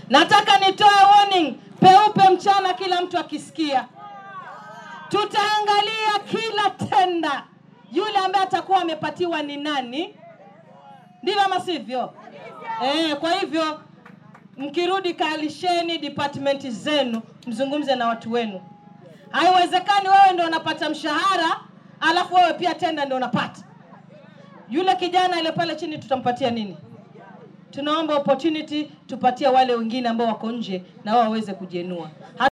Nataka nitoe warning peupe mchana, kila mtu akisikia. Tutaangalia kila tenda, yule ambaye atakuwa amepatiwa ni nani, ndivyo ama sivyo? Eh, kwa hivyo mkirudi kalisheni department zenu, mzungumze na watu wenu. Haiwezekani wewe ndio unapata mshahara alafu wewe pia tenda ndio unapata. Yule kijana ile pale chini tutampatia nini? Tunaomba opportunity tupatie wale wengine ambao wako nje na wao waweze kujienua.